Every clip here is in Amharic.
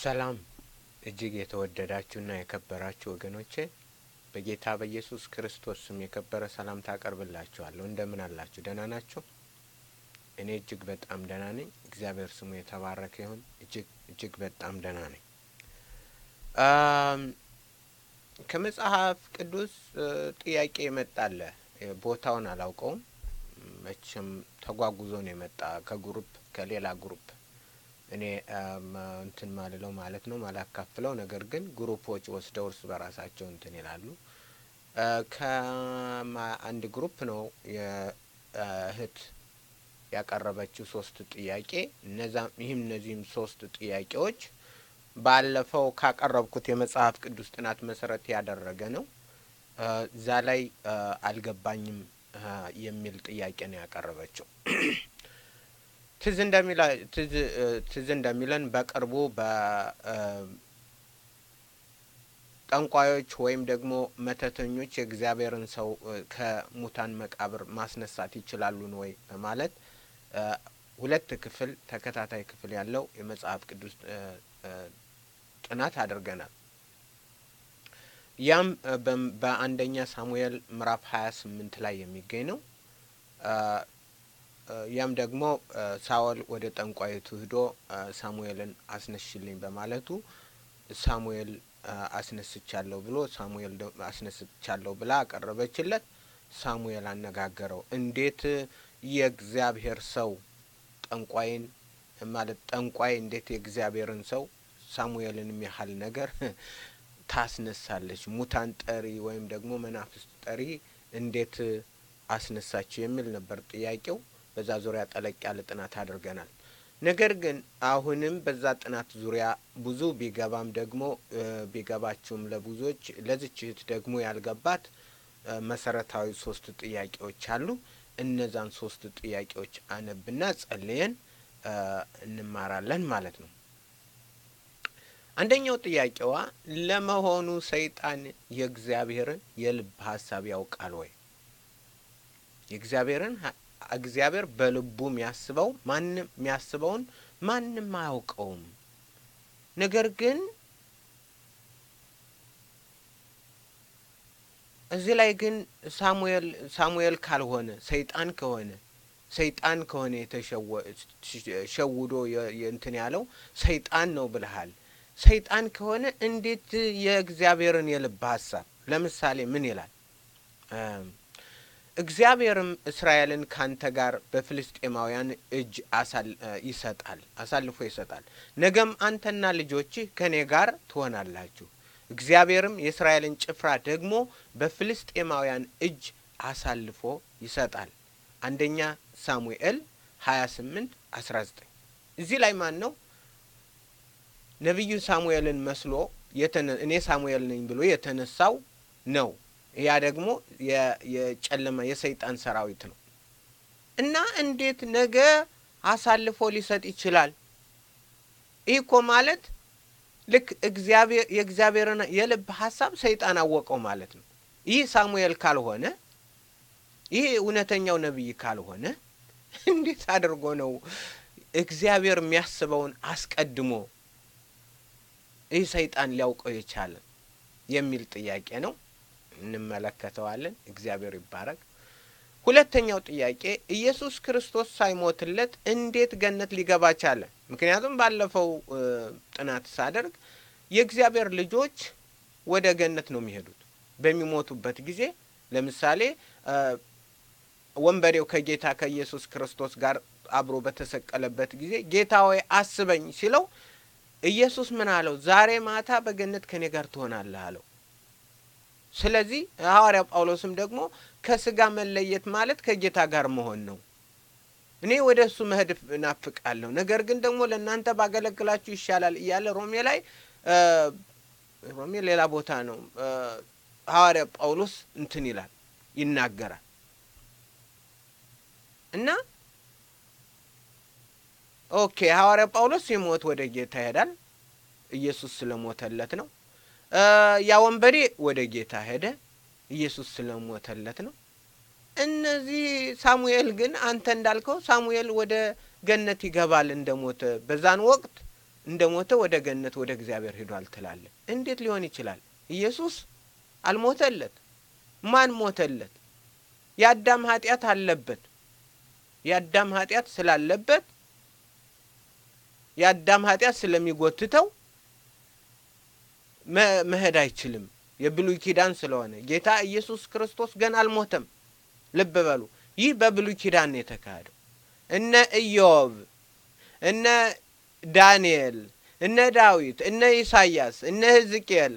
ሰላም እጅግ የተወደዳችሁና የከበራችሁ ወገኖቼ በጌታ በኢየሱስ ክርስቶስ ስም የከበረ ሰላምታ አቀርብላችኋለሁ። እንደምን አላችሁ? ደህና ናችሁ? እኔ እጅግ በጣም ደህና ነኝ። እግዚአብሔር ስሙ የተባረከ ይሁን። እጅግ እጅግ በጣም ደህና ነኝ። ከመጽሐፍ ቅዱስ ጥያቄ የመጣለ ቦታውን አላውቀውም። መቼም ተጓጉዞ ነው የመጣ ከግሩፕ ከሌላ ግሩፕ እኔ እንትን ማልለው ማለት ነው ማላካፍለው። ነገር ግን ግሩፖች ወስደው እርስ በራሳቸው እንትን ይላሉ። ከአንድ ግሩፕ ነው የእህት ያቀረበችው ሶስት ጥያቄ እነዛም ይህም እነዚህም ሶስት ጥያቄዎች ባለፈው ካቀረብኩት የመጽሐፍ ቅዱስ ጥናት መሰረት ያደረገ ነው። እዛ ላይ አልገባኝም የሚል ጥያቄ ነው ያቀረበችው። ትዝ እንደሚላ ትዝ እንደሚለን በቅርቡ በጠንቋዮች ወይም ደግሞ መተተኞች የእግዚአብሔርን ሰው ከሙታን መቃብር ማስነሳት ይችላሉን ወይ በማለት ሁለት ክፍል ተከታታይ ክፍል ያለው የመጽሐፍ ቅዱስ ጥናት አድርገናል። ያም በአንደኛ ሳሙኤል ምዕራፍ ሀያ ስምንት ላይ የሚገኝ ነው። ያም ደግሞ ሳኦል ወደ ጠንቋይቱ ሂዶ ሳሙኤልን አስነሽልኝ በማለቱ ሳሙኤል አስነስቻለሁ ብሎ ሳሙኤል አስነስቻለሁ ብላ አቀረበችለት። ሳሙኤል አነጋገረው። እንዴት የእግዚአብሔር ሰው ጠንቋይን ማለት ጠንቋይ እንዴት የእግዚአብሔርን ሰው ሳሙኤልን የሚያህል ነገር ታስነሳለች? ሙታን ጠሪ ወይም ደግሞ መናፍስት ጠሪ እንዴት አስነሳችው የሚል ነበር ጥያቄው። በዛ ዙሪያ ጠለቅ ያለ ጥናት አድርገናል። ነገር ግን አሁንም በዛ ጥናት ዙሪያ ብዙ ቢገባም ደግሞ ቢገባችሁም ለብዙዎች ለዚች እህት ደግሞ ያልገባት መሰረታዊ ሶስት ጥያቄዎች አሉ። እነዛን ሶስት ጥያቄዎች አነብና ጸልየን እንማራለን ማለት ነው። አንደኛው ጥያቄዋ ለመሆኑ ሰይጣን የእግዚአብሔርን የልብ ሀሳብ ያውቃል ወይ? የእግዚአብሔርን እግዚአብሔር በልቡ የሚያስበው ማንም የሚያስበውን ማንም አያውቀውም። ነገር ግን እዚህ ላይ ግን ሳሙኤል ሳሙኤል ካልሆነ ሰይጣን ከሆነ ሰይጣን ከሆነ የተሸውዶ እንትን ያለው ሰይጣን ነው ብልሃል። ሰይጣን ከሆነ እንዴት የእግዚአብሔርን የልብ ሀሳብ ለምሳሌ ምን ይላል? እግዚአብሔርም እስራኤልን ካንተ ጋር በፍልስጤማውያን እጅ ይሰጣል አሳልፎ ይሰጣል። ነገም አንተና ልጆችህ ከእኔ ጋር ትሆናላችሁ። እግዚአብሔርም የእስራኤልን ጭፍራ ደግሞ በፍልስጤማውያን እጅ አሳልፎ ይሰጣል። አንደኛ ሳሙኤል ሀያ ስምንት አስራ ዘጠኝ እዚህ ላይ ማን ነው ነቢዩ ሳሙኤልን መስሎ እኔ ሳሙኤል ነኝ ብሎ የተነሳው ነው። ያ ደግሞ የጨለማ የሰይጣን ሰራዊት ነው እና እንዴት ነገ አሳልፎ ሊሰጥ ይችላል? ይህ እኮ ማለት ልክ እግዚአብሔር የእግዚአብሔርን የልብ ሀሳብ ሰይጣን አወቀው ማለት ነው። ይህ ሳሙኤል ካልሆነ ይህ እውነተኛው ነቢይ ካልሆነ እንዴት አድርጎ ነው እግዚአብሔር የሚያስበውን አስቀድሞ ይህ ሰይጣን ሊያውቀው የቻለ የሚል ጥያቄ ነው። እንመለከተዋለን። እግዚአብሔር ይባረክ። ሁለተኛው ጥያቄ ኢየሱስ ክርስቶስ ሳይሞትለት እንዴት ገነት ሊገባ ቻለ? ምክንያቱም ባለፈው ጥናት ሳደርግ የእግዚአብሔር ልጆች ወደ ገነት ነው የሚሄዱት በሚሞቱበት ጊዜ። ለምሳሌ ወንበዴው ከጌታ ከኢየሱስ ክርስቶስ ጋር አብሮ በተሰቀለበት ጊዜ ጌታ ሆይ አስበኝ ሲለው ኢየሱስ ምን አለው? ዛሬ ማታ በገነት ከኔ ጋር ትሆናለህ አለው። ስለዚህ ሐዋርያው ጳውሎስም ደግሞ ከስጋ መለየት ማለት ከጌታ ጋር መሆን ነው። እኔ ወደ እሱ መሄድ እናፍቃለሁ፣ ነገር ግን ደግሞ ለእናንተ ባገለግላችሁ ይሻላል እያለ ሮሜ ላይ ሮሜ ሌላ ቦታ ነው ሐዋርያው ጳውሎስ እንትን ይላል ይናገራል እና ኦኬ ሐዋርያው ጳውሎስ ሲሞት ወደ ጌታ ይሄዳል። ኢየሱስ ስለሞተለት ነው። ያ ወንበዴ ወደ ጌታ ሄደ። ኢየሱስ ስለሞተለት ነው። እነዚህ ሳሙኤል ግን አንተ እንዳልከው ሳሙኤል ወደ ገነት ይገባል እንደሞተ በዛን ወቅት እንደ ሞተ ወደ ገነት ወደ እግዚአብሔር ሄዷል ትላለ። እንዴት ሊሆን ይችላል? ኢየሱስ አልሞተለት። ማን ሞተለት? የአዳም ኃጢአት አለበት። የአዳም ኃጢአት ስላለበት የአዳም ኃጢአት ስለሚጎትተው መሄድ አይችልም። የብሉይ ኪዳን ስለሆነ ጌታ ኢየሱስ ክርስቶስ ገና አልሞተም። ልብ በሉ። ይህ በብሉይ ኪዳን ነው የተካሄደው። እነ ኢዮብ፣ እነ ዳንኤል፣ እነ ዳዊት፣ እነ ኢሳያስ፣ እነ ሕዝቅኤል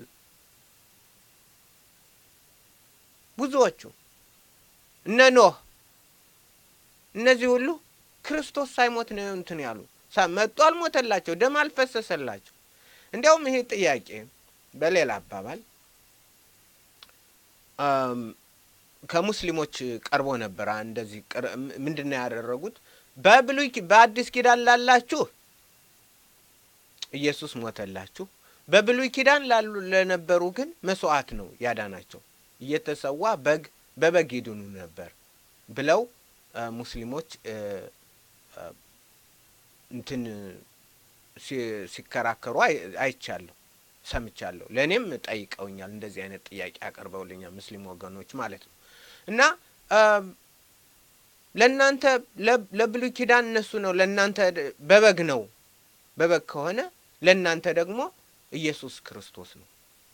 ብዙዎቹ እነ ኖህ እነዚህ ሁሉ ክርስቶስ ሳይሞት ነው እንትን ያሉ መጡ። አልሞተላቸው፣ ደም አልፈሰሰላቸው። እንዲያውም ይሄ ጥያቄ በሌላ አባባል ከሙስሊሞች ቀርቦ ነበር። እንደዚህ ምንድን ነው ያደረጉት? በብሉይ በአዲስ ኪዳን ላላችሁ ኢየሱስ ሞተላችሁ፣ በብሉይ ኪዳን ላሉ ለነበሩ ግን መስዋዕት ነው ያዳናቸው፣ እየተሰዋ በግ በበግ ይድኑ ነበር ብለው ሙስሊሞች እንትን ሲከራከሩ አይቻለሁ፣ ሰምቻለሁ። ለእኔም ጠይቀውኛል። እንደዚህ አይነት ጥያቄ አቅርበውልኛል ሙስሊም ወገኖች ማለት ነው። እና ለእናንተ ለብሉይ ኪዳን እነሱ ነው፣ ለእናንተ በበግ ነው። በበግ ከሆነ ለእናንተ ደግሞ ኢየሱስ ክርስቶስ ነው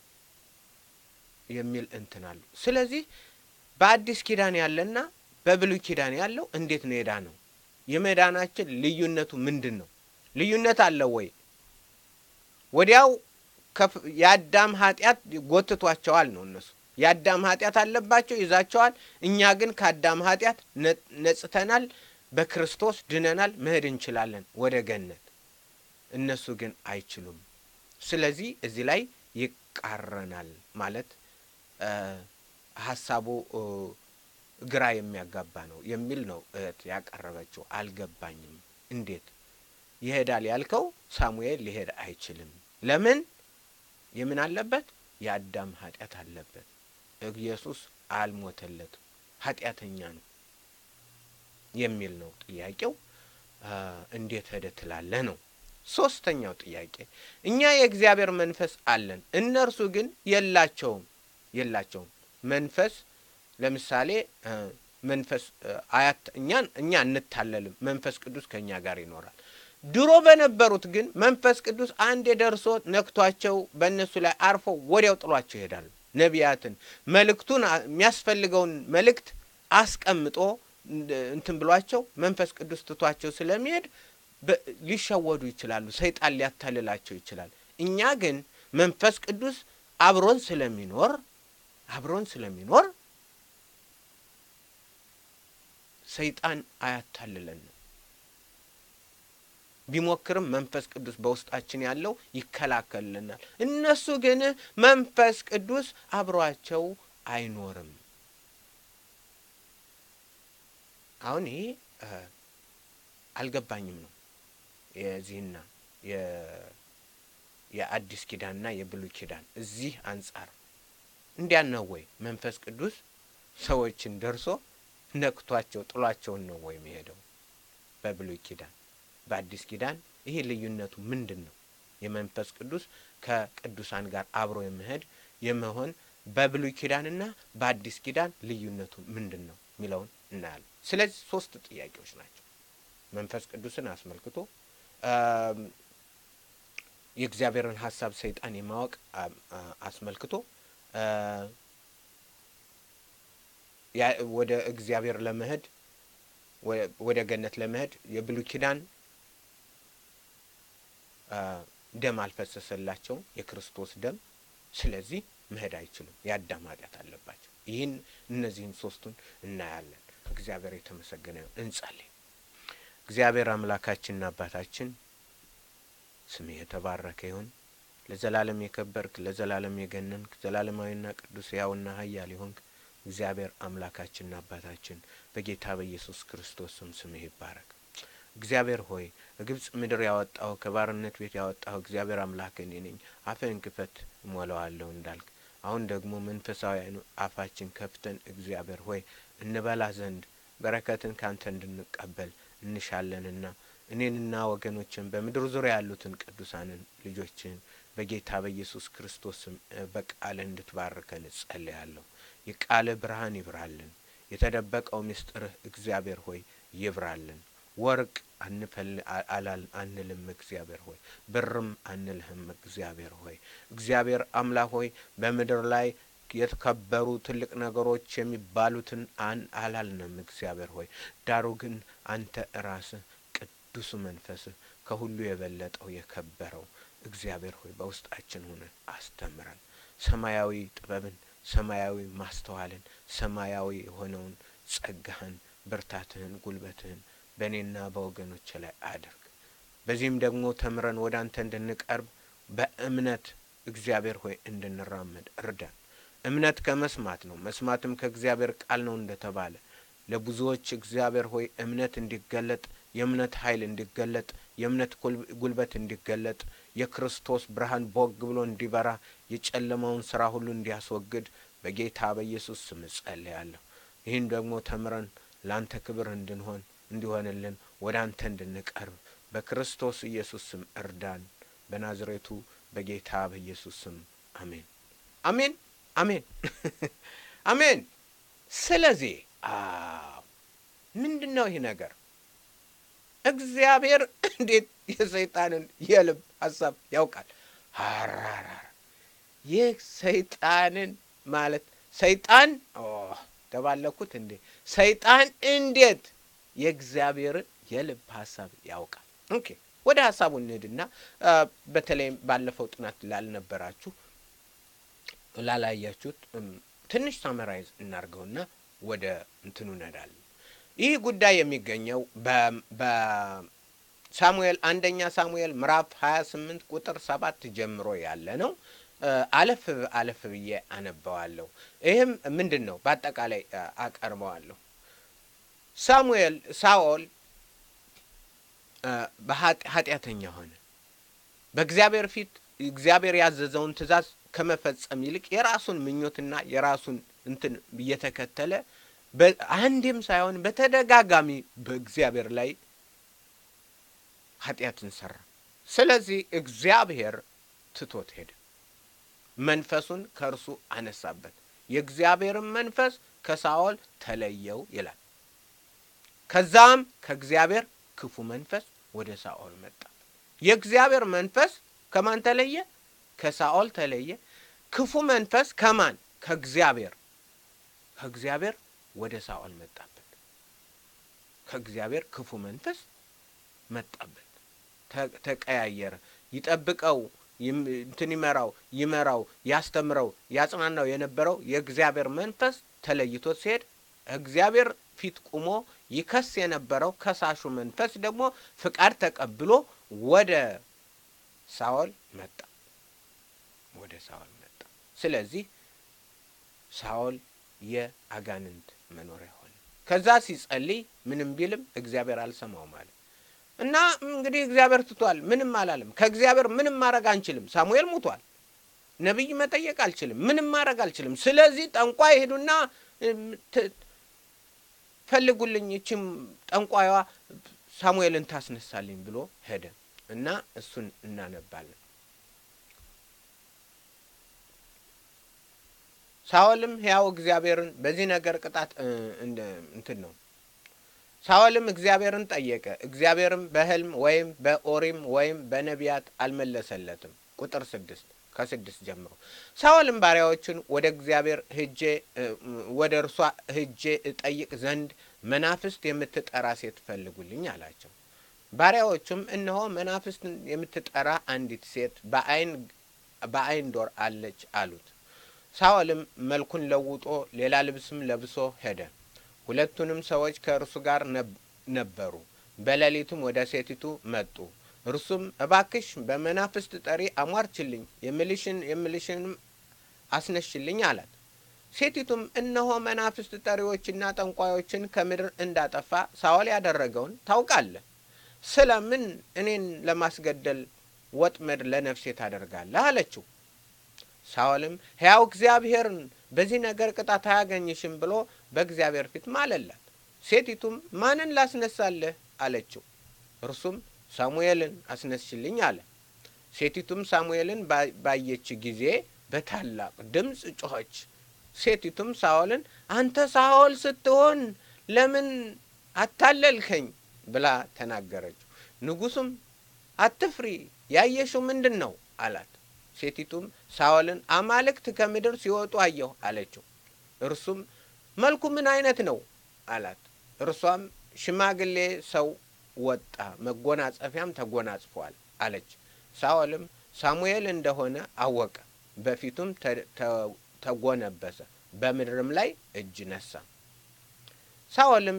የሚል እንትን አሉ። ስለዚህ በአዲስ ኪዳን ያለና በብሉይ ኪዳን ያለው እንዴት ነው የዳነው? የመዳናችን ልዩነቱ ምንድን ነው? ልዩነት አለው ወይ? ወዲያው የአዳም ኃጢአት ጎትቷቸዋል ነው እነሱ የአዳም ኃጢአት አለባቸው ይዛቸዋል። እኛ ግን ከአዳም ኃጢአት ነጽተናል፣ በክርስቶስ ድነናል፣ መሄድ እንችላለን ወደ ገነት። እነሱ ግን አይችሉም። ስለዚህ እዚህ ላይ ይቃረናል ማለት ሀሳቡ ግራ የሚያጋባ ነው የሚል ነው እህት ያቀረበችው። አልገባኝም። እንዴት ይሄዳል ያልከው? ሳሙኤል ሊሄድ አይችልም። ለምን? የምን አለበት? የአዳም ኃጢአት አለበት። ኢየሱስ አልሞተለትም፣ ኃጢአተኛ ነው የሚል ነው ጥያቄው። እንዴት ሄደ ትላለህ ነው። ሶስተኛው ጥያቄ እኛ የእግዚአብሔር መንፈስ አለን፣ እነርሱ ግን የላቸውም የላቸውም መንፈስ ለምሳሌ መንፈስ አያት እኛን እኛ እንታለልም፣ መንፈስ ቅዱስ ከእኛ ጋር ይኖራል። ድሮ በነበሩት ግን መንፈስ ቅዱስ አንዴ ደርሶ ነክቷቸው በእነሱ ላይ አርፎ ወዲያው ጥሏቸው ይሄዳሉ። ነቢያትን መልእክቱን የሚያስፈልገውን መልእክት አስቀምጦ እንትን ብሏቸው መንፈስ ቅዱስ ትቷቸው ስለሚሄድ ሊሸወዱ ይችላሉ። ሰይጣን ሊያታልላቸው ይችላል። እኛ ግን መንፈስ ቅዱስ አብሮን ስለሚኖር አብሮን ስለሚኖር ሰይጣን አያታልለንም። ቢሞክርም መንፈስ ቅዱስ በውስጣችን ያለው ይከላከልልናል። እነሱ ግን መንፈስ ቅዱስ አብሯቸው አይኖርም። አሁን ይሄ አልገባኝም ነው የዚህና የአዲስ ኪዳንና የብሉይ ኪዳን እዚህ አንጻር እንዲያን ነው ወይ መንፈስ ቅዱስ ሰዎችን ደርሶ ነክቷቸው ጥሏቸውን ነው ወይ የሚሄደው? በብሉይ ኪዳን በአዲስ ኪዳን ይሄ ልዩነቱ ምንድን ነው? የመንፈስ ቅዱስ ከቅዱሳን ጋር አብሮ የመሄድ የመሆን በብሉይ ኪዳንና በአዲስ ኪዳን ልዩነቱ ምንድን ነው የሚለውን እናያለን። ስለዚህ ሶስት ጥያቄዎች ናቸው። መንፈስ ቅዱስን አስመልክቶ የእግዚአብሔርን ሀሳብ ሰይጣን የማወቅ አስመልክቶ ወደ እግዚአብሔር ለመሄድ ወደ ገነት ለመሄድ የብሉይ ኪዳን ደም አልፈሰሰላቸውም፣ የክርስቶስ ደም። ስለዚህ መሄድ አይችሉም፣ የአዳም ኃጢአት አለባቸው። ይህን እነዚህን ሶስቱን እናያለን። እግዚአብሔር የተመሰገነ ይሁን። እንጸልይ። እግዚአብሔር አምላካችንና አባታችን ስምህ የተባረከ ይሁን። ለዘላለም የከበርክ ለዘላለም የገነንክ ዘላለማዊና ቅዱስ ሕያውና ኃያል ይሆንክ እግዚአብሔር አምላካችንና አባታችን በጌታ በኢየሱስ ክርስቶስ ስም ስምህ ይባረክ። እግዚአብሔር ሆይ በግብጽ ምድር ያወጣሁ ከባርነት ቤት ያወጣሁ እግዚአብሔር አምላክ እኔ ነኝ፣ አፍህን ክፈት እሞላዋለሁ እንዳልክ አሁን ደግሞ መንፈሳዊ አፋችን ከፍተን እግዚአብሔር ሆይ እንበላ ዘንድ በረከትን ካንተ እንድንቀበል እንሻለንና እኔንና ወገኖችን በምድር ዙሪያ ያሉትን ቅዱሳንን ልጆችን በጌታ በኢየሱስ ክርስቶስም በቃልህ እንድትባርከን እጸልያለሁ። የቃልህ ብርሃን ይብራልን። የተደበቀው ምስጢርህ እግዚአብሔር ሆይ ይብራልን። ወርቅ አንልም እግዚአብሔር ሆይ፣ ብርም አንልህም እግዚአብሔር ሆይ። እግዚአብሔር አምላክ ሆይ በምድር ላይ የተከበሩ ትልቅ ነገሮች የሚባሉትን አላልንም እግዚአብሔር ሆይ። ዳሩ ግን አንተ ራስህ ቅዱሱ መንፈስህ ከሁሉ የበለጠው የከበረው እግዚአብሔር ሆይ በውስጣችን ሆነ አስተምረን። ሰማያዊ ጥበብን፣ ሰማያዊ ማስተዋልን፣ ሰማያዊ የሆነውን ጸጋህን፣ ብርታትህን፣ ጉልበትህን በእኔና በወገኖች ላይ አድርግ። በዚህም ደግሞ ተምረን ወደ አንተ እንድንቀርብ በእምነት እግዚአብሔር ሆይ እንድንራመድ እርዳን። እምነት ከመስማት ነው፣ መስማትም ከእግዚአብሔር ቃል ነው እንደተባለ ለብዙዎች እግዚአብሔር ሆይ እምነት እንዲገለጥ የእምነት ኃይል እንዲገለጥ የእምነት ጉልበት እንዲገለጥ የክርስቶስ ብርሃን ቦግ ብሎ እንዲበራ የጨለማውን ስራ ሁሉ እንዲያስወግድ በጌታ በኢየሱስ ስም እጸልያለሁ። ይህን ደግሞ ተምረን ለአንተ ክብር እንድንሆን እንዲሆንልን ወደ አንተ እንድንቀርብ በክርስቶስ ኢየሱስ ስም እርዳን። በናዝሬቱ በጌታ በኢየሱስ ስም አሜን፣ አሜን፣ አሜን፣ አሜን። ስለዚህ ምንድን ነው ይህ ነገር? እግዚአብሔር እንዴት የሰይጣንን የልብ ሀሳብ ያውቃል? ሀራራ ይህ ሰይጣንን ማለት ሰይጣን ተባለኩት እንዴ? ሰይጣን እንዴት የእግዚአብሔርን የልብ ሀሳብ ያውቃል? ኦኬ ወደ ሀሳቡ እንሂድና በተለይም ባለፈው ጥናት ላልነበራችሁ ላላያችሁት ትንሽ ሳመራይዝ እናርገውና ወደ እንትኑ እንሄዳለን። ይህ ጉዳይ የሚገኘው በሳሙኤል አንደኛ ሳሙኤል ምዕራፍ ሀያ ስምንት ቁጥር ሰባት ጀምሮ ያለ ነው። አለፍ አለፍ ብዬ አነበዋለሁ። ይህም ምንድን ነው? በአጠቃላይ አቀርበዋለሁ። ሳሙኤል ሳኦል ኃጢአተኛ ሆነ። በእግዚአብሔር ፊት እግዚአብሔር ያዘዘውን ትእዛዝ ከመፈጸም ይልቅ የራሱን ምኞትና የራሱን እንትን እየተከተለ አንዴም ሳይሆን በተደጋጋሚ በእግዚአብሔር ላይ ኃጢአትን ሰራ። ስለዚህ እግዚአብሔር ትቶት ሄደ። መንፈሱን ከእርሱ አነሳበት። የእግዚአብሔርን መንፈስ ከሳኦል ተለየው ይላል። ከዛም ከእግዚአብሔር ክፉ መንፈስ ወደ ሳኦል መጣ። የእግዚአብሔር መንፈስ ከማን ተለየ? ከሳኦል ተለየ። ክፉ መንፈስ ከማን? ከእግዚአብሔር ከእግዚአብሔር ወደ ሳኦል መጣበት። ከእግዚአብሔር ክፉ መንፈስ መጣበት፣ ተቀያየረ። ይጠብቀው እንትን ይመራው ይመራው ያስተምረው ያጽናናው የነበረው የእግዚአብሔር መንፈስ ተለይቶት ሲሄድ እግዚአብሔር ፊት ቁሞ ይከስ የነበረው ከሳሹ መንፈስ ደግሞ ፍቃድ ተቀብሎ ወደ ሳኦል መጣ ወደ ሳኦል መጣ። ስለዚህ ሳኦል የአጋንንት መኖሪያ ሆነ። ከዛ ሲጸልይ ምንም ቢልም እግዚአብሔር አልሰማው ማለት እና እንግዲህ እግዚአብሔር ትቷል፣ ምንም አላለም። ከእግዚአብሔር ምንም ማድረግ አንችልም። ሳሙኤል ሙቷል። ነቢይ መጠየቅ አልችልም፣ ምንም ማድረግ አልችልም። ስለዚህ ጠንቋይ ሄዱና ፈልጉልኝ፣ ይችም ጠንቋይዋ ሳሙኤልን ታስነሳልኝ ብሎ ሄደ እና እሱን እናነባለን። ሳኦልም ሕያው እግዚአብሔርን በዚህ ነገር ቅጣት እንትን ነው። ሳኦልም እግዚአብሔርን ጠየቀ። እግዚአብሔርም በሕልም ወይም በኦሪም ወይም በነቢያት አልመለሰለትም። ቁጥር ስድስት ከስድስት ጀምሮ ሳኦልም ባሪያዎቹን ወደ እግዚአብሔር ሂጄ ወደ እርሷ ሂጄ እጠይቅ ዘንድ መናፍስት የምትጠራ ሴት ፈልጉልኝ አላቸው። ባሪያዎቹም እነሆ መናፍስትን የምትጠራ አንዲት ሴት በአይን በአይን ዶር አለች አሉት። ሳኦልም መልኩን ለውጦ ሌላ ልብስም ለብሶ ሄደ። ሁለቱንም ሰዎች ከእርሱ ጋር ነበሩ። በሌሊትም ወደ ሴቲቱ መጡ። እርሱም እባክሽ በመናፍስት ጠሪ አሟርችልኝ፣ የምልሽን የምልሽንም አስነሽልኝ አላት። ሴቲቱም እነሆ መናፍስት ጠሪዎችና ጠንቋዮችን ከምድር እንዳጠፋ ሳኦል ያደረገውን ታውቃለህ። ስለምን እኔን ለማስገደል ወጥመድ ለነፍሴ ታደርጋለህ? አለችው። ሳኦልም ሕያው እግዚአብሔርን በዚህ ነገር ቅጣት አያገኝሽም ብሎ በእግዚአብሔር ፊት ማለላት። ሴቲቱም ማንን ላስነሳለህ? አለችው። እርሱም ሳሙኤልን አስነስችልኝ አለ። ሴቲቱም ሳሙኤልን ባየች ጊዜ በታላቅ ድምፅ ጮኸች። ሴቲቱም ሳኦልን አንተ ሳኦል ስትሆን ለምን አታለልከኝ ብላ ተናገረችው። ንጉሡም አትፍሪ፣ ያየሽው ምንድን ነው አላት። ሴቲቱም ሳኦልን አማልክት ከምድር ሲወጡ አየሁ አለችው። እርሱም መልኩ ምን አይነት ነው አላት። እርሷም ሽማግሌ ሰው ወጣ፣ መጎናጸፊያም ተጎናጽፏል አለች። ሳኦልም ሳሙኤል እንደሆነ አወቀ፣ በፊቱም ተጎነበሰ፣ በምድርም ላይ እጅ ነሳ። ሳኦልም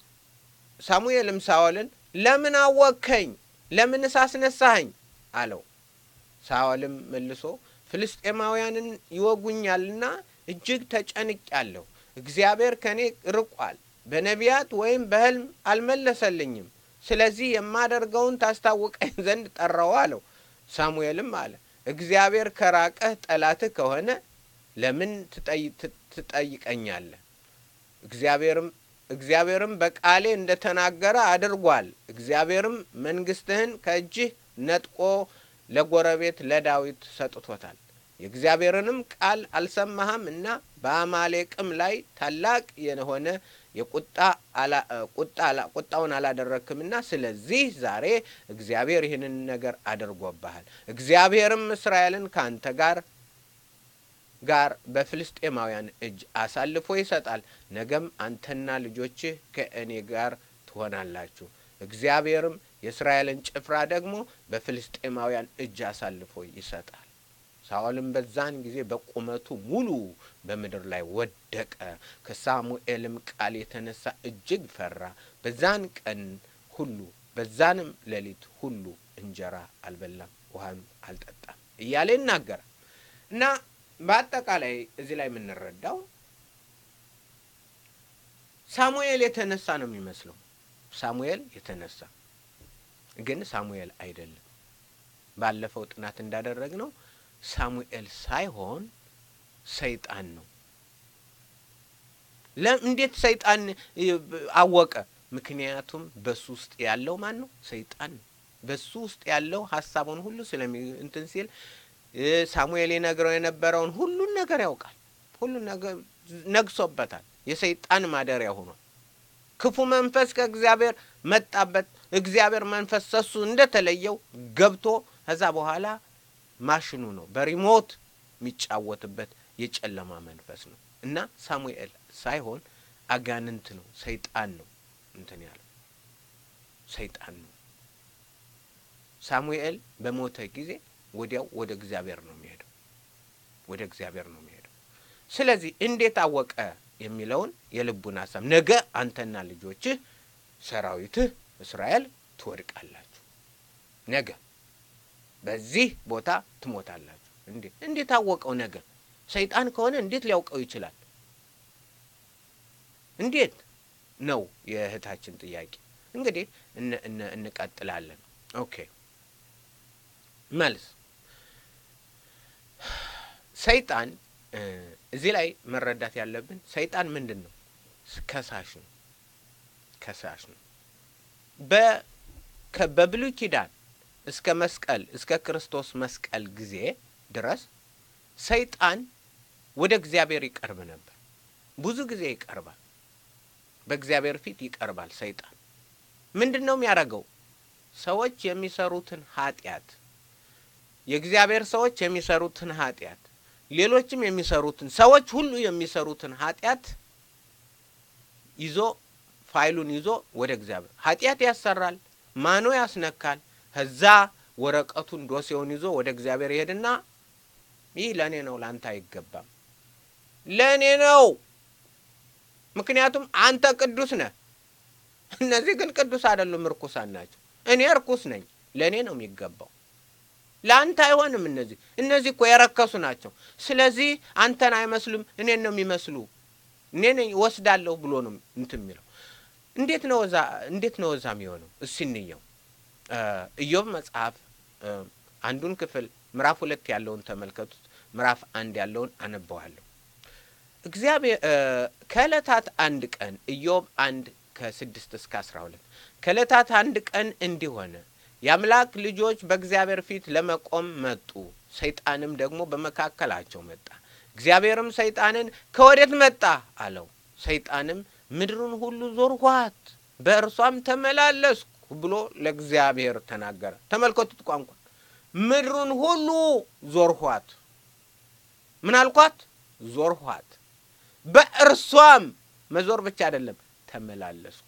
ሳሙኤልም ሳኦልን ለምን አወቅከኝ? ለምንስ አስነሳኸኝ? አለው። ሳኦልም መልሶ ፍልስጤማውያንን ይወጉኛልና እጅግ ተጨንቄአለሁ። እግዚአብሔር ከእኔ ርቋል፣ በነቢያት ወይም በሕልም አልመለሰልኝም። ስለዚህ የማደርገውን ታስታውቀኝ ዘንድ ጠራው አለው። ሳሙኤልም አለ እግዚአብሔር ከራቀህ ጠላትህ ከሆነ ለምን ትጠይቀኛለህ? እግዚአብሔርም እግዚአብሔርም በቃሌ እንደ ተናገረ አድርጓል። እግዚአብሔርም መንግሥትህን ከእጅህ ነጥቆ ለጎረቤት ለዳዊት ሰጥቶታል። የእግዚአብሔርንም ቃል አልሰማህም እና በአማሌቅም ላይ ታላቅ የሆነ የቁጣ ቁጣውን አላደረክምና ስለዚህ ዛሬ እግዚአብሔር ይህንን ነገር አድርጎብሃል። እግዚአብሔርም እስራኤልን ከአንተ ጋር ጋር በፍልስጤማውያን እጅ አሳልፎ ይሰጣል። ነገም አንተና ልጆችህ ከእኔ ጋር ትሆናላችሁ። እግዚአብሔርም የእስራኤልን ጭፍራ ደግሞ በፍልስጤማውያን እጅ አሳልፎ ይሰጣል። ሳኦልም በዛን ጊዜ በቁመቱ ሙሉ በምድር ላይ ወደቀ። ከሳሙኤልም ቃል የተነሳ እጅግ ፈራ። በዛን ቀን ሁሉ በዛንም ሌሊት ሁሉ እንጀራ አልበላም፣ ውሃም አልጠጣም እያለ ይናገራል እና በአጠቃላይ እዚህ ላይ የምንረዳው ሳሙኤል የተነሳ ነው የሚመስለው። ሳሙኤል የተነሳ ግን ሳሙኤል አይደለም። ባለፈው ጥናት እንዳደረግነው ሳሙኤል ሳይሆን ሰይጣን ነው። እንዴት ሰይጣን አወቀ? ምክንያቱም በሱ ውስጥ ያለው ማን ነው? ሰይጣን ነው። በሱ ውስጥ ያለው ሀሳቡን ሁሉ ስለሚ እንትን ሲል ሳሙኤል የነግረው የነበረውን ሁሉን ነገር ያውቃል። ሁሉን ነገር ነግሶበታል። የሰይጣን ማደሪያ ሆኗል። ክፉ መንፈስ ከእግዚአብሔር መጣበት። እግዚአብሔር መንፈስ ሰሱ እንደተለየው ገብቶ ከዛ በኋላ ማሽኑ ነው በሪሞት የሚጫወትበት የጨለማ መንፈስ ነው እና ሳሙኤል ሳይሆን አጋንንት ነው፣ ሰይጣን ነው እንትን ያለው ሰይጣን ነው። ሳሙኤል በሞተ ጊዜ ወዲያው ወደ እግዚአብሔር ነው የሚሄደው፣ ወደ እግዚአብሔር ነው የሚሄደው። ስለዚህ እንዴት አወቀ የሚለውን የልቡን ሀሳብ ነገ አንተና ልጆችህ ሰራዊትህ እስራኤል ትወድቃላችሁ፣ ነገ በዚህ ቦታ ትሞታላችሁ። እንዴት እንዴት አወቀው? ነገ ሰይጣን ከሆነ እንዴት ሊያውቀው ይችላል? እንዴት ነው የእህታችን ጥያቄ። እንግዲህ እንቀጥላለን። ኦኬ መልስ ሰይጣን እዚህ ላይ መረዳት ያለብን ሰይጣን ምንድን ነው? ከሳሽ ነው። ከሳሽ ነው። በብሉይ ኪዳን እስከ መስቀል እስከ ክርስቶስ መስቀል ጊዜ ድረስ ሰይጣን ወደ እግዚአብሔር ይቀርብ ነበር። ብዙ ጊዜ ይቀርባል። በእግዚአብሔር ፊት ይቀርባል። ሰይጣን ምንድን ነው የሚያደርገው? ሰዎች የሚሰሩትን ኃጢአት የእግዚአብሔር ሰዎች የሚሰሩትን ኃጢአት ሌሎችም የሚሰሩትን ሰዎች ሁሉ የሚሰሩትን ኃጢአት ይዞ ፋይሉን ይዞ ወደ እግዚአብሔር ኃጢአት ያሰራል፣ ማኖ ያስነካል። ከዛ ወረቀቱን ዶሴውን ይዞ ወደ እግዚአብሔር ይሄድና ይህ ለእኔ ነው፣ ለአንተ አይገባም፣ ለእኔ ነው፣ ምክንያቱም አንተ ቅዱስ ነህ። እነዚህ ግን ቅዱስ አይደሉም፣ እርኩሳን ናቸው። እኔ እርኩስ ነኝ፣ ለእኔ ነው የሚገባው ለአንተ አይሆንም። እነዚህ እነዚህ እኮ የረከሱ ናቸው። ስለዚህ አንተን አይመስሉም፣ እኔን ነው የሚመስሉ። እኔ ነኝ ወስዳለሁ ብሎ ነው እንትን የሚለው። እንዴት ነው እዛ እንዴት ነው እዛ የሚሆነው? እስኪ እንየው። ኢዮብ መጽሐፍ አንዱን ክፍል ምዕራፍ ሁለት ያለውን ተመልከቱት። ምዕራፍ አንድ ያለውን አነበዋለሁ። እግዚአብሔር ከዕለታት አንድ ቀን ኢዮብ አንድ ከስድስት እስከ አስራ ሁለት ከእለታት አንድ ቀን እንዲህ ሆነ የአምላክ ልጆች በእግዚአብሔር ፊት ለመቆም መጡ። ሰይጣንም ደግሞ በመካከላቸው መጣ። እግዚአብሔርም ሰይጣንን ከወዴት መጣ አለው። ሰይጣንም ምድርን ሁሉ ዞርኋት፣ በእርሷም ተመላለስኩ ብሎ ለእግዚአብሔር ተናገረ። ተመልከቱት ቋንቋ ምድሩን ሁሉ ዞርኋት። ምን አልኳት? ዞርኋት። በእርሷም መዞር ብቻ አይደለም ተመላለስኩ።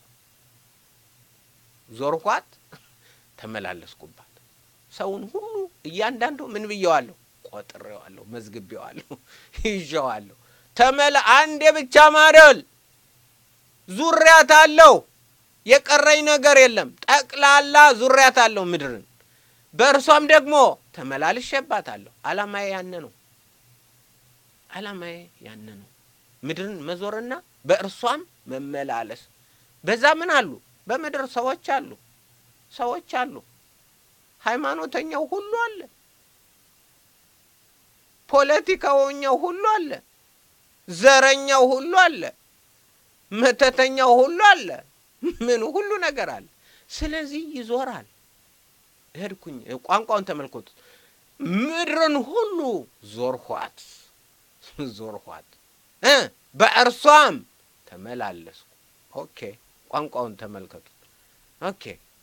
ዞርኋት፣ ተመላለስኩባት። ሰውን ሁሉ እያንዳንዱ ምን ብየዋለሁ? ቆጥሬዋለሁ፣ መዝግቤዋለሁ፣ ይዤዋለሁ። ተመላ አንዴ ብቻ ማደል ዙሪያት አለው። የቀረኝ ነገር የለም። ጠቅላላ ዙሪያት አለው ምድርን በእርሷም ደግሞ ተመላልሼባታለሁ። አላማዬ ያነ ነው። አላማዬ ያነ ነው። ምድርን መዞርና በእርሷም መመላለስ። በዛ ምን አሉ? በምድር ሰዎች አሉ፣ ሰዎች አሉ። ሃይማኖተኛው ሁሉ አለ፣ ፖለቲካውኛው ሁሉ አለ፣ ዘረኛው ሁሉ አለ፣ መተተኛው ሁሉ አለ። ምን ሁሉ ነገር አለ። ስለዚህ ይዞራል። ሄድኩኝ። ቋንቋውን ተመልከቱት። ምድርን ሁሉ ዞርኋት ዞርኋት እ በእርሷም ተመላለስኩ። ኦኬ ቋንቋውን ተመልከቱት። ኦኬ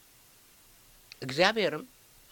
እግዚአብሔርም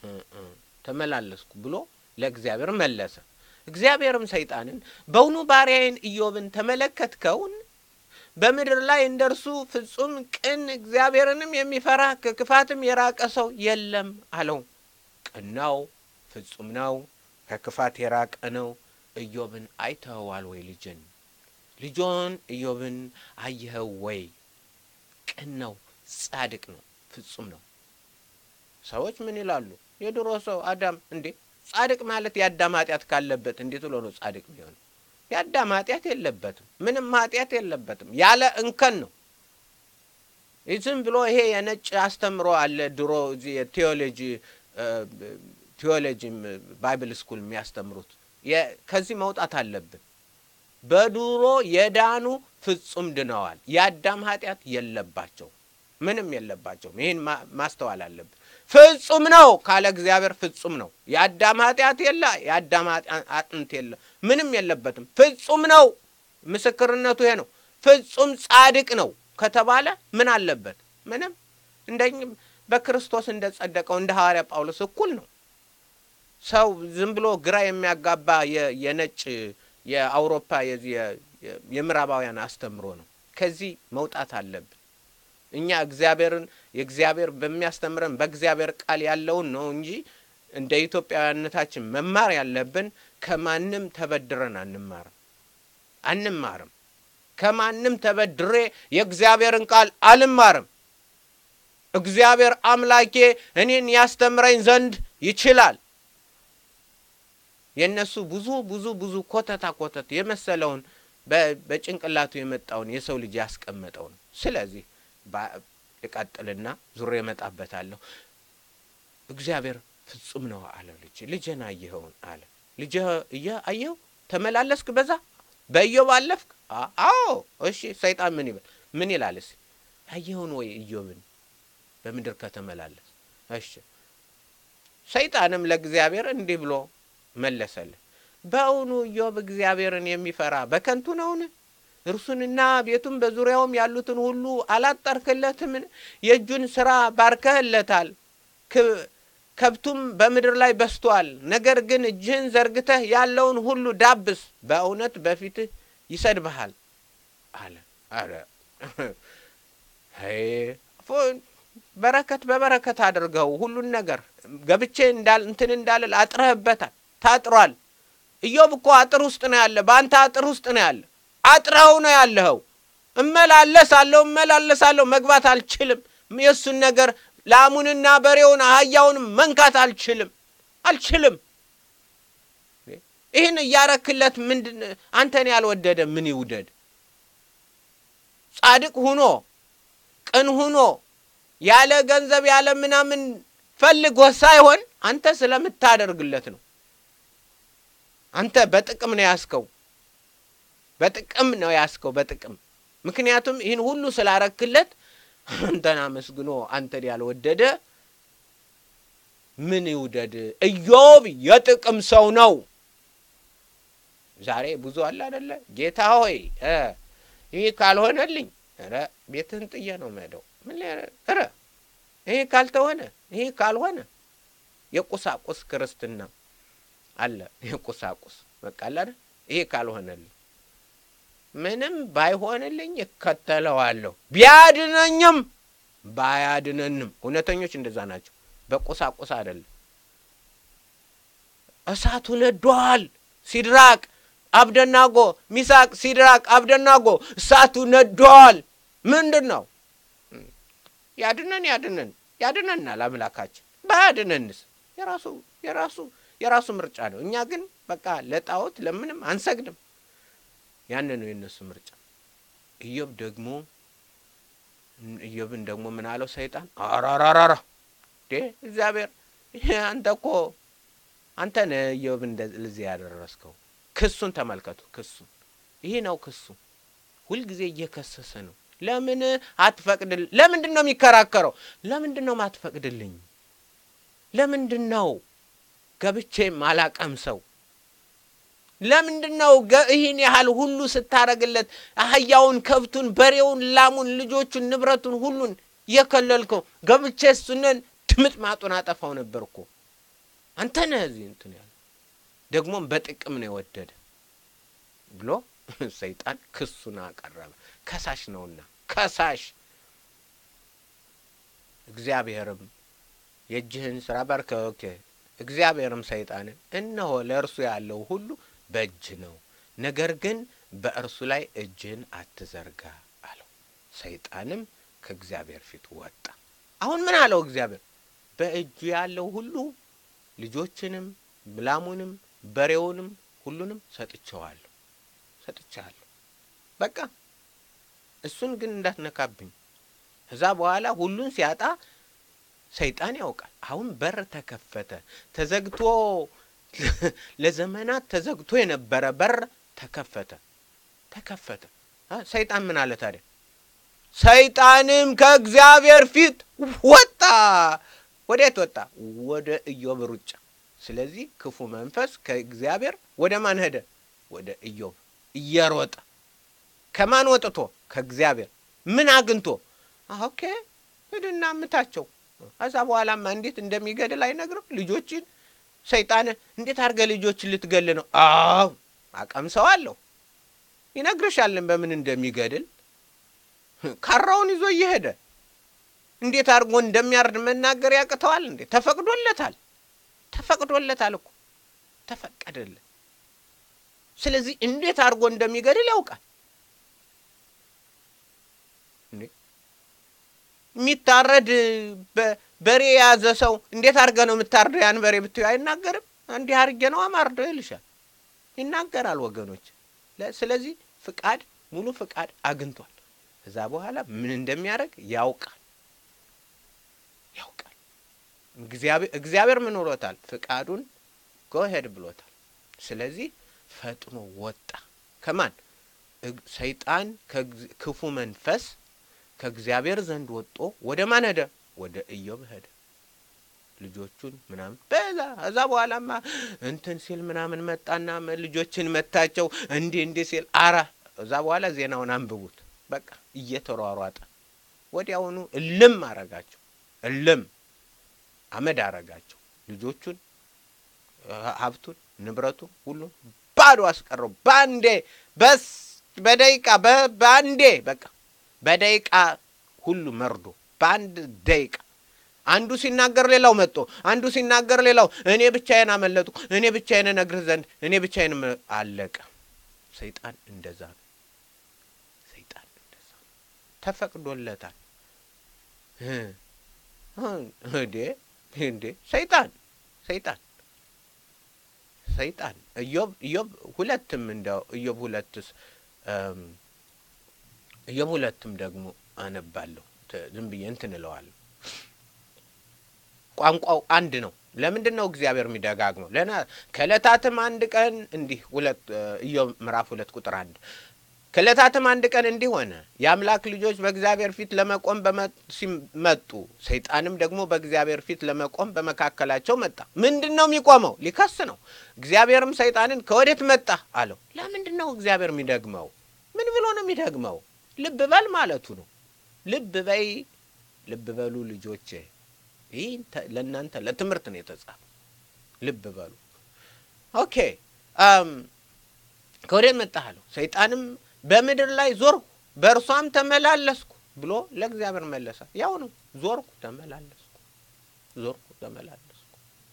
ተመላለስኩ ብሎ ለእግዚአብሔር መለሰ። እግዚአብሔርም ሰይጣንን በውኑ ባሪያዬን ኢዮብን ተመለከትከውን? በምድር ላይ እንደ እርሱ ፍጹም ቅን እግዚአብሔርንም የሚፈራ ከክፋትም የራቀ ሰው የለም አለው። ቅን ነው፣ ፍጹም ነው፣ ከክፋት የራቀ ነው። ኢዮብን አይተኸዋል ወይ? ልጅን ልጆን ኢዮብን አየኸው ወይ? ቅን ነው፣ ጻድቅ ነው፣ ፍጹም ነው። ሰዎች ምን ይላሉ? የድሮ ሰው አዳም እንዴ ጻድቅ ማለት የአዳም ኃጢአት ካለበት እንዴት ብሎ ነው ጻድቅ የሚሆነው? የአዳም ኃጢአት የለበትም። ምንም ኃጢአት የለበትም። ያለ እንከን ነው። ዝም ብሎ ይሄ የነጭ አስተምሮ አለ። ድሮ እዚህ የቴዎሎጂ ቴዎሎጂ ባይብል ስኩል የሚያስተምሩት ከዚህ መውጣት አለብን። በድሮ የዳኑ ፍጹም ድነዋል። የአዳም ኃጢአት የለባቸው፣ ምንም የለባቸውም። ይህን ማስተዋል አለብን። ፍጹም ነው ካለ እግዚአብሔር ፍጹም ነው። የአዳም ኃጢአት የለ፣ የአዳም አጥንት የለ፣ ምንም የለበትም። ፍጹም ነው። ምስክርነቱ ይሄ ነው። ፍጹም ጻድቅ ነው ከተባለ ምን አለበት? ምንም እንደ በክርስቶስ እንደ ጸደቀው እንደ ሐዋርያ ጳውሎስ እኩል ነው። ሰው ዝም ብሎ ግራ የሚያጋባ የነጭ የአውሮፓ የምዕራባውያን አስተምሮ ነው። ከዚህ መውጣት አለብን። እኛ እግዚአብሔርን የእግዚአብሔር በሚያስተምረን በእግዚአብሔር ቃል ያለውን ነው እንጂ እንደ ኢትዮጵያዊነታችን መማር ያለብን ከማንም ተበድረን አንማርም አንማርም። ከማንም ተበድሬ የእግዚአብሔርን ቃል አልማርም። እግዚአብሔር አምላኬ እኔን ያስተምረኝ ዘንድ ይችላል። የእነሱ ብዙ ብዙ ብዙ ኮተታ ኮተት የመሰለውን በጭንቅላቱ የመጣውን የሰው ልጅ ያስቀመጠው ነው። ስለዚህ ልቀጥልና ዙሬ እመጣበታለሁ። እግዚአብሔር ፍጹም ነው አለው። ልጅ ልጅን አየኸውን አለ። ልጅ አየኸው? ተመላለስክ በዛ በኢዮብ አለፍክ? አዎ። እሺ ሰይጣን ምን ይበል? ምን ይላል? እስኪ አየኸውን ወይ ኢዮብን በምድር ከተመላለስ? እሺ ሰይጣንም ለእግዚአብሔር እንዲህ ብሎ መለሰልን። በእውኑ ኢዮብ እግዚአብሔርን የሚፈራ በከንቱ ነውን? እርሱንና ቤቱን በዙሪያውም ያሉትን ሁሉ አላጠርክለትምን? የእጁን ስራ ባርከህለታል፣ ከብቱም በምድር ላይ በስቷል። ነገር ግን እጅህን ዘርግተህ ያለውን ሁሉ ዳብስ፣ በእውነት በፊትህ ይሰድብሃል አለ። አረ በረከት በበረከት አድርገው ሁሉን ነገር ገብቼ እንዳል እንትን እንዳልል አጥረህበታል፣ ታጥሯል። ኢዮብ እኮ አጥር ውስጥ ነው ያለ፣ በአንተ አጥር ውስጥ ነው ያለ አጥረኸው ነው ያለኸው። እመላለሳለሁ እመላለሳለሁ መግባት አልችልም። የእሱን ነገር ላሙንና በሬውን አህያውንም መንካት አልችልም አልችልም። ይህን እያረክለት ምንድን አንተን ያልወደደ ምን ይውደድ? ጻድቅ ሁኖ ቅን ሁኖ ያለ ገንዘብ ያለ ምናምን ፈልጎ ሳይሆን አንተ ስለምታደርግለት ነው። አንተ በጥቅም ነው ያስከው በጥቅም ነው ያስከው። በጥቅም ምክንያቱም ይህን ሁሉ ስላረክለት አንተን አመስግኖ አንተን ያልወደደ ምን ይውደድ? ኢዮብ የጥቅም ሰው ነው። ዛሬ ብዙ አለ አደለ? ጌታ ሆይ ይህ ካልሆነልኝ ኧረ ቤትህን ጥዬ ነው የምሄደው። ምን ኧረ ይህ ካልተሆነ ይህ ካልሆነ የቁሳቁስ ክርስትና አለ። የቁሳቁስ በቃ አለ አይደል? ይሄ ካልሆነልኝ ምንም ባይሆንልኝ እከተለዋለሁ፣ ቢያድነኝም ባያድነንም። እውነተኞች እንደዛ ናቸው። በቁሳቁስ አይደለም። እሳቱ ነዷል። ሲድራቅ አብደናጎ፣ ሚሳቅ፣ ሲድራቅ፣ አብደናጎ እሳቱ ነዷል። ምንድን ነው? ያድነን ያድነን ያድነናል አምላካችን። ባያድነንስ የራሱ የራሱ የራሱ ምርጫ ነው። እኛ ግን በቃ ለጣዖት ለምንም አንሰግድም። ያን ነው የእነሱ ምርጫ። ኢዮብ ደግሞ ኢዮብን ደግሞ ምን አለው ሰይጣን? አራራራራ እግዚአብሔር አንተ እኮ አንተ ነህ ኢዮብ እንደዚህ ያደረስከው። ክሱን ተመልከቱ። ክሱን ይሄ ነው ክሱ። ሁልጊዜ እየከሰሰ ነው። ለምን አትፈቅድል? ለምንድን ነው የሚከራከረው? ለምንድን ነው ማትፈቅድልኝ? ለምንድን ነው ገብቼም አላቀም ሰው ለምንድን ነው ይህን ያህል ሁሉ ስታረግለት አህያውን፣ ከብቱን፣ በሬውን፣ ላሙን፣ ልጆቹን፣ ንብረቱን ሁሉን የከለልከው? ገብቼ እሱንን ድምጥ ማጡን አጠፋው ነበር እኮ አንተ ነህ እዚህ እንትን ያለ ደግሞም በጥቅም ነው የወደደ ብሎ ሰይጣን ክሱን አቀረበ። ከሳሽ ነውና ከሳሽ እግዚአብሔርም የእጅህን ስራ ባርከ ኦኬ እግዚአብሔርም ሰይጣንን እነሆ ለእርሱ ያለው ሁሉ በእጅ ነው፣ ነገር ግን በእርሱ ላይ እጅህን አትዘርጋ አለው። ሰይጣንም ከእግዚአብሔር ፊት ወጣ። አሁን ምን አለው እግዚአብሔር? በእጁ ያለው ሁሉ ልጆችንም፣ ላሙንም፣ በሬውንም ሁሉንም ሰጥቼዋለሁ ሰጥቼዋለሁ። በቃ እሱን ግን እንዳትነካብኝ። ከዛ በኋላ ሁሉን ሲያጣ ሰይጣን ያውቃል። አሁን በር ተከፈተ። ተዘግቶ ለዘመናት ተዘግቶ የነበረ በር ተከፈተ ተከፈተ። ሰይጣን ምን አለ ታዲያ? ሰይጣንም ከእግዚአብሔር ፊት ወጣ። ወዴት ወጣ? ወደ ኢዮብ ሩጫ። ስለዚህ ክፉ መንፈስ ከእግዚአብሔር ወደ ማን ሄደ? ወደ ኢዮብ እየሮጠ ከማን ወጥቶ? ከእግዚአብሔር ምን አግኝቶ? ኦኬ ሂድና ምታቸው ከዛ በኋላማ እንዴት እንደሚገድል አይነግርም። ልጆችን ሰይጣን እንዴት አድርገህ ልጆችን ልትገል ነው? አዎ አቀምሰው አለሁ ይነግርሻለን በምን እንደሚገድል ካራውን ይዞ እየሄደ እንዴት አድርጎ እንደሚያርድ መናገር ያቅተዋል እንዴ? ተፈቅዶለታል፣ ተፈቅዶለታል እኮ ተፈቀደለት። ስለዚህ እንዴት አድርጎ እንደሚገድል ያውቃል። የሚታረድ በሬ የያዘ ሰው እንዴት አድርገህ ነው የምታርደው? ያን በሬ ብትዩ አይናገርም። እንዲህ አድርጌ ነው አማርደው ይልሻል፣ ይናገራል ወገኖች። ስለዚህ ፍቃድ ሙሉ ፍቃድ አግኝቷል። ከዛ በኋላ ምን እንደሚያደርግ ያውቃል ያውቃል። እግዚአብሔር ምን ብሎታል? ፍቃዱን ጎሄድ ብሎታል። ስለዚህ ፈጥኖ ወጣ። ከማን ሰይጣን ክፉ መንፈስ ከእግዚአብሔር ዘንድ ወጦ ወደ ማን ሄደ? ወደ ኢዮብ ሄደ። ልጆቹን ምናምን በዛ እዛ በኋላማ እንትን ሲል ምናምን መጣና ልጆችን መታቸው እንዲህ እንዲህ ሲል አራ እዛ በኋላ ዜናውን አንብቡት። በቃ እየተሯሯጠ ወዲያውኑ እልም አረጋቸው። እልም አመድ አረጋቸው። ልጆቹን፣ ሀብቱን፣ ንብረቱን ሁሉ ባዶ አስቀረው። ባንዴ በስ በደቂቃ በአንዴ በቃ በደቂቃ ሁሉ መርዶ በአንድ ደቂቃ አንዱ ሲናገር ሌላው መጦ አንዱ ሲናገር ሌላው እኔ ብቻዬን አመለጥኩ፣ እኔ ብቻዬን እነግርህ ዘንድ እኔ ብቻዬን አለቀ። ሰይጣን እንደዛ ነው። ሰይጣን እንደዛ ነው። ተፈቅዶለታል። እንዴ እንዴ ሰይጣን ሰይጣን ሰይጣን ኢዮብ ኢዮብ ሁለትም እንደው ኢዮብ ሁለትስ ኢዮብ ሁለትም ደግሞ አነባለሁ ዝም ብዬ እንትን እለዋለሁ። ቋንቋው አንድ ነው። ለምንድን ነው እግዚአብሔር የሚደጋግመው? ለና ከዕለታትም አንድ ቀን እንዲህ ሁለት ኢዮብ ምዕራፍ ሁለት ቁጥር አንድ ከዕለታትም አንድ ቀን እንዲህ ሆነ፣ የአምላክ ልጆች በእግዚአብሔር ፊት ለመቆም መጡ። ሰይጣንም ደግሞ በእግዚአብሔር ፊት ለመቆም በመካከላቸው መጣ። ምንድን ነው የሚቆመው? ሊከስ ነው። እግዚአብሔርም ሰይጣንን ከወዴት መጣ አለው። ለምንድን ነው እግዚአብሔር የሚደግመው? ምን ብሎ ነው የሚደግመው? ልብ በል ማለቱ ነው። ልብ በይ፣ ልብ በሉ ልጆቼ። ይህ ለእናንተ ለትምህርት ነው የተጻፈ። ልብ በሉ። ኦኬ ከወዴት መጣህ አለው። ሰይጣንም በምድር ላይ ዞርኩ በእርሷም ተመላለስኩ ብሎ ለእግዚአብሔር መለሰ። ያው ነው፣ ዞርኩ፣ ተመላለስኩ፣ ዞርኩ፣ ተመላለስኩ።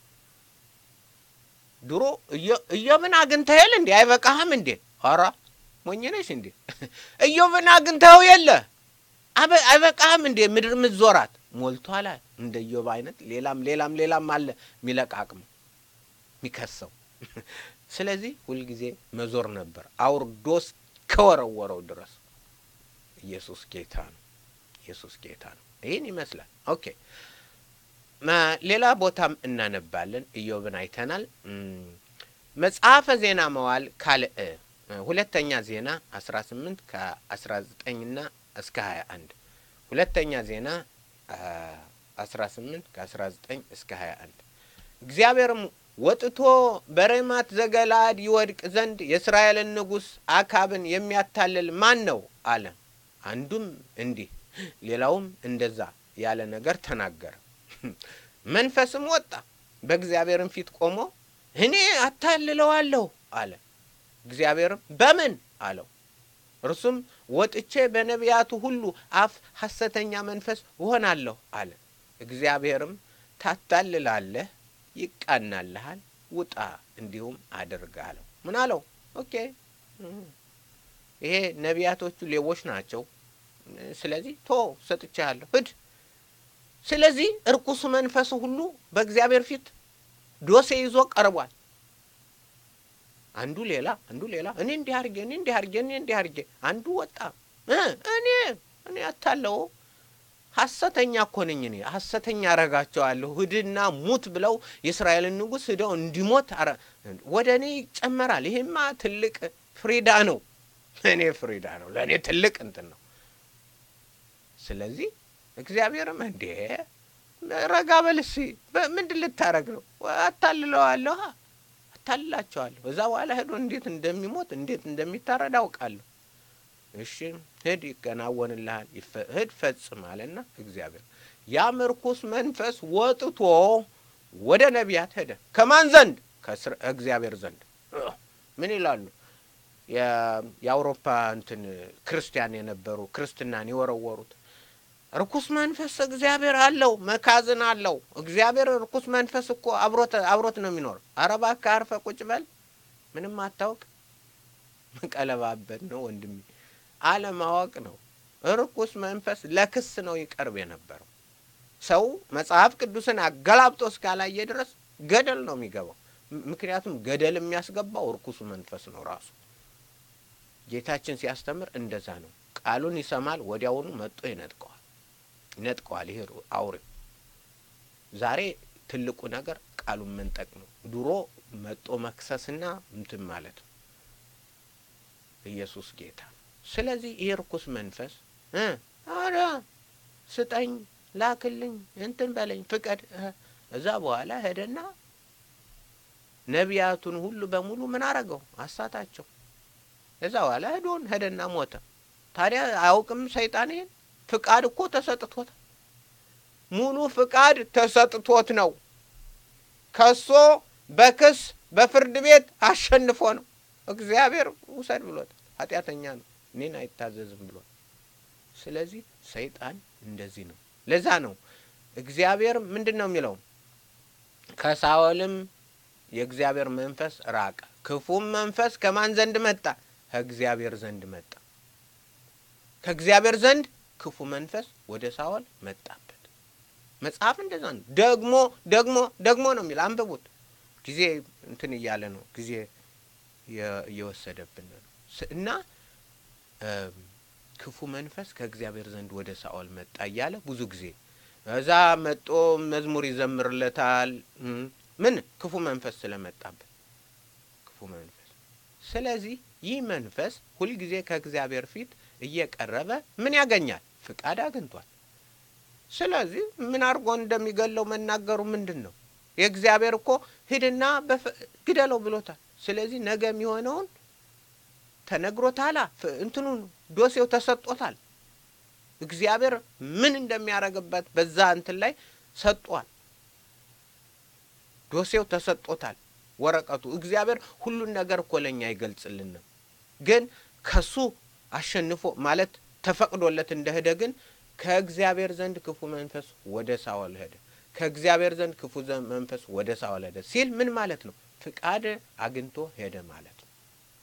ድሮ ኢዮብን አግኝተኸል እንዴ? አይበቃህም እንዴ? ኧረ ሞኝ ነሽ እንዴ? ኢዮብን አግኝተኸው የለ አይበቃህም እንዴ? ምድር ምትዞራት ሞልቷል። እንደ ኢዮብ አይነት ሌላም ሌላም ሌላም አለ የሚለቃቅም የሚከሰው ስለዚህ ሁልጊዜ መዞር ነበር አውርዶስ ከወረወረው ድረስ። ኢየሱስ ጌታ ነው። ኢየሱስ ጌታ ነው። ይህን ይመስላል። ኦኬ ሌላ ቦታም እናነባለን። ኢዮብን አይተናል። መጽሐፈ ዜና መዋዕል ካልዕ ሁለተኛ ዜና አስራ ስምንት ከአስራ ዘጠኝና እስከ ሀያ አንድ ሁለተኛ ዜና አስራ ስምንት ከአስራ ዘጠኝ እስከ ሀያ አንድ እግዚአብሔርም ወጥቶ በሬማት ዘገላድ ይወድቅ ዘንድ የእስራኤልን ንጉሥ አካብን የሚያታልል ማን ነው አለ። አንዱም እንዲህ ሌላውም እንደዛ ያለ ነገር ተናገረ። መንፈስም ወጣ፣ በእግዚአብሔርም ፊት ቆሞ እኔ አታልለዋለሁ አለ። እግዚአብሔርም በምን አለው። እርሱም ወጥቼ በነቢያቱ ሁሉ አፍ ሐሰተኛ መንፈስ እሆናለሁ አለ። እግዚአብሔርም ታታልላለህ ይቃናልሃል፣ ውጣ እንዲሁም አድርግ አለው። ምን አለው? ኦኬ ይሄ ነቢያቶቹ ሌቦች ናቸው። ስለዚህ ቶ ሰጥቻለሁ፣ ሂድ። ስለዚህ እርኩሱ መንፈሱ ሁሉ በእግዚአብሔር ፊት ዶሴ ይዞ ቀርቧል። አንዱ ሌላ አንዱ ሌላ እኔ እንዲህ አድርጌ እኔ እንዲህ አድርጌ እኔ እንዲህ አድርጌ አንዱ ወጣ እኔ እኔ አታለው ሐሰተኛ እኮ ነኝ እኔ ሐሰተኛ አረጋቸዋለሁ። ሂድና ሙት ብለው የእስራኤልን ንጉሥ ሂደው እንዲሞት ወደ እኔ ይጨመራል። ይሄማ ትልቅ ፍሪዳ ነው። ለእኔ ፍሪዳ ነው። ለእኔ ትልቅ እንትን ነው። ስለዚህ እግዚአብሔርም እንዴ ረጋ በል እስኪ ምንድን ልታረግ ነው? አታልለዋለሁ፣ አታልላቸዋለሁ። እዛ በኋላ ሄዶ እንዴት እንደሚሞት እንዴት እንደሚታረድ አውቃለሁ። እሺ ሂድ ይከናወንልሃል፣ ሂድ ፈጽም አለና እግዚአብሔር ያም ርኩስ መንፈስ ወጥቶ ወደ ነቢያት ሄደ። ከማን ዘንድ? ከእግዚአብሔር ዘንድ። ምን ይላሉ? የአውሮፓ እንትን ክርስቲያን የነበሩ ክርስትናን የወረወሩት ርኩስ መንፈስ እግዚአብሔር አለው፣ መካዝን አለው። እግዚአብሔር ርኩስ መንፈስ እኮ አብሮት አብሮት ነው የሚኖር። ኧረ እባክህ አርፈህ ቁጭ በል፣ ምንም አታውቅ። መቀለባበት ነው ወንድሜ አለማወቅ ነው። ርኩስ መንፈስ ለክስ ነው ይቀርብ የነበረው። ሰው መጽሐፍ ቅዱስን አገላብጦ እስካላየ ድረስ ገደል ነው የሚገባው። ምክንያቱም ገደል የሚያስገባው ርኩሱ መንፈስ ነው ራሱ። ጌታችን ሲያስተምር እንደዛ ነው። ቃሉን ይሰማል፣ ወዲያውኑ መጥቶ ይነጥቀዋል ይነጥቀዋል። ይሄ አውሬው ዛሬ ትልቁ ነገር ቃሉን መንጠቅ ነው። ድሮ መጦ መክሰስና እንትን ማለት ነው። ኢየሱስ ጌታ ስለዚህ ይህ ርኩስ መንፈስ አረ ስጠኝ፣ ላክልኝ፣ እንትን በለኝ፣ ፍቀድ። እዛ በኋላ ሄደና ነቢያቱን ሁሉ በሙሉ ምን አረገው? አሳታቸው። እዛ በኋላ ሄዶን ሄደና ሞተ። ታዲያ አያውቅም ሰይጣን ይሄን? ፍቃድ እኮ ተሰጥቶት ሙሉ ፍቃድ ተሰጥቶት ነው። ከሶ በክስ በፍርድ ቤት አሸንፎ ነው እግዚአብሔር ውሰድ ብሎት ኃጢአተኛ ነው እኔን አይታዘዝም ብሏል። ስለዚህ ሰይጣን እንደዚህ ነው። ለዛ ነው እግዚአብሔር ምንድን ነው የሚለው? ከሳኦልም የእግዚአብሔር መንፈስ ራቀ፣ ክፉም መንፈስ ከማን ዘንድ መጣ? ከእግዚአብሔር ዘንድ መጣ። ከእግዚአብሔር ዘንድ ክፉ መንፈስ ወደ ሳኦል መጣበት። መጽሐፍ እንደዛ ነው። ደግሞ ደግሞ ደግሞ ነው የሚል አንብቡት። ጊዜ እንትን እያለ ነው ጊዜ እየወሰደብን ነው እና ክፉ መንፈስ ከእግዚአብሔር ዘንድ ወደ ሳኦል መጣ እያለ ብዙ ጊዜ እዛ መጦ መዝሙር ይዘምርለታል። ምን ክፉ መንፈስ ስለመጣበት ክፉ መንፈስ ስለዚህ ይህ መንፈስ ሁልጊዜ ከእግዚአብሔር ፊት እየቀረበ ምን ያገኛል? ፍቃድ አግኝቷል። ስለዚህ ምን አድርጎ እንደሚገለው መናገሩ ምንድን ነው? የእግዚአብሔር እኮ ሂድና ግደለው ብሎታል። ስለዚህ ነገ የሚሆነውን ተነግሮታላ። እንትኑን ዶሴው ተሰጦታል። እግዚአብሔር ምን እንደሚያደርግበት በዛ እንትን ላይ ሰጧል። ዶሴው ተሰጦታል። ወረቀቱ እግዚአብሔር ሁሉን ነገር እኮ ለእኛ አይገልጽልንም። ግን ከሱ አሸንፎ ማለት ተፈቅዶለት እንደሄደ ግን ከእግዚአብሔር ዘንድ ክፉ መንፈስ ወደ ሳኦል ሄደ፣ ከእግዚአብሔር ዘንድ ክፉ መንፈስ ወደ ሳኦል ሄደ ሲል ምን ማለት ነው? ፍቃድ አግኝቶ ሄደ ማለት ነው።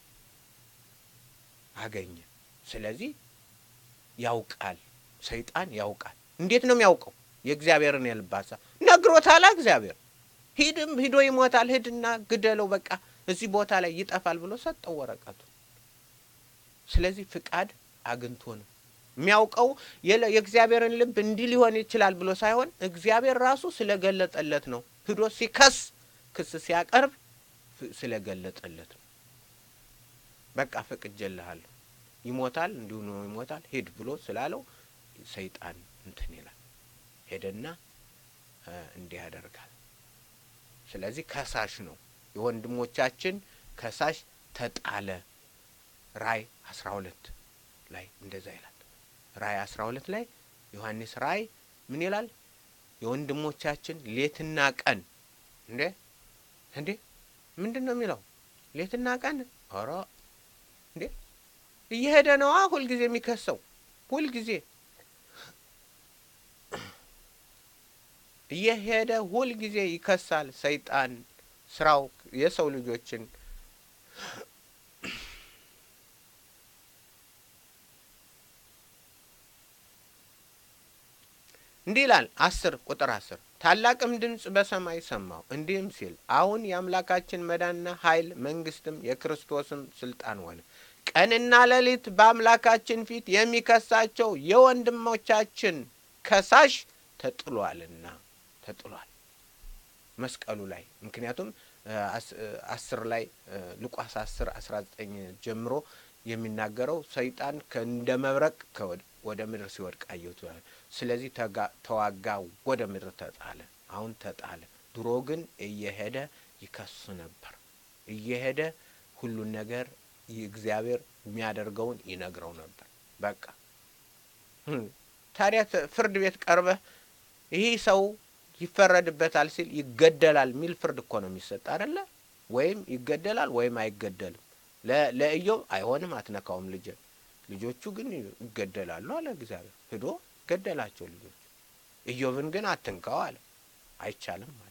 አገኘ። ስለዚህ ያውቃል፣ ሰይጣን ያውቃል። እንዴት ነው የሚያውቀው? የእግዚአብሔርን የልብ ሐሳብ ነግሮታላ። እግዚአብሔር ሂድም ሂዶ ይሞታል፣ ሂድና ግደለው፣ በቃ እዚህ ቦታ ላይ ይጠፋል ብሎ ሰጠው ወረቀቱ። ስለዚህ ፍቃድ አግኝቶ ነው የሚያውቀው። የእግዚአብሔርን ልብ እንዲህ ሊሆን ይችላል ብሎ ሳይሆን እግዚአብሔር ራሱ ስለገለጠለት ነው። ሂዶ ሲከስ ክስ ሲያቀርብ ስለገለጠለት ነው። በቃ ፈቅጄልሃለሁ፣ ይሞታል፣ እንዲሁ ነው ይሞታል፣ ሂድ ብሎ ስላለው ሰይጣን እንትን ይላል። ሄደና እንዲህ ያደርጋል። ስለዚህ ከሳሽ ነው። የወንድሞቻችን ከሳሽ ተጣለ። ራእይ አስራ ሁለት ላይ እንደዛ ይላል። ራእይ አስራ ሁለት ላይ ዮሐንስ ራእይ ምን ይላል? የወንድሞቻችን ሌትና ቀን እንዴ እንዴ ምንድን ነው የሚለው? ሌትና ቀን ኧረ እንዴ እየሄደ ነዋ። ሁልጊዜ የሚከሰው ሁልጊዜ እየሄደ ሁልጊዜ ይከሳል። ሰይጣን ስራው የሰው ልጆችን እንዲህ ይላል። አስር ቁጥር አስር ታላቅም ድምፅ በሰማይ ሰማሁ እንዲህም ሲል አሁን የአምላካችን መዳንና ኃይል መንግስትም የክርስቶስም ስልጣን ሆነ። ቀንና ሌሊት በአምላካችን ፊት የሚከሳቸው የወንድሞቻችን ከሳሽ ተጥሏልና ተጥሏል መስቀሉ ላይ ምክንያቱም አስር ላይ ሉቃስ አስር አስራ ዘጠኝ ጀምሮ የሚናገረው ሰይጣን እንደ መብረቅ ወደ ምድር ሲወድቅ አየሁት። ስለዚህ ተዋጋ፣ ወደ ምድር ተጣለ። አሁን ተጣለ። ድሮ ግን እየሄደ ይከሱ ነበር። እየሄደ ሁሉን ነገር እግዚአብሔር የሚያደርገውን ይነግረው ነበር። በቃ ታዲያ ፍርድ ቤት ቀርበህ ይህ ሰው ይፈረድበታል ሲል ይገደላል የሚል ፍርድ እኮ ነው የሚሰጥ አይደለ? ወይም ይገደላል ወይም አይገደልም። ለኢዮብ አይሆንም፣ አትነካውም ልጅ ልጆቹ ግን ይገደላሉ አለ እግዚአብሔር። ሂዶ ገደላቸው ልጆቹ። ኢዮብን ግን አትንካው አለ። አይቻልም አለ።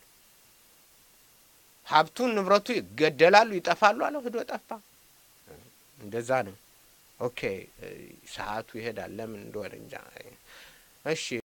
ሀብቱን ንብረቱ ይገደላሉ፣ ይጠፋሉ አለው። ሂዶ ጠፋ። እንደዛ ነው። ኦኬ፣ ሰዓቱ ይሄዳል። ለምን እንደሆነ እንጃ። እሺ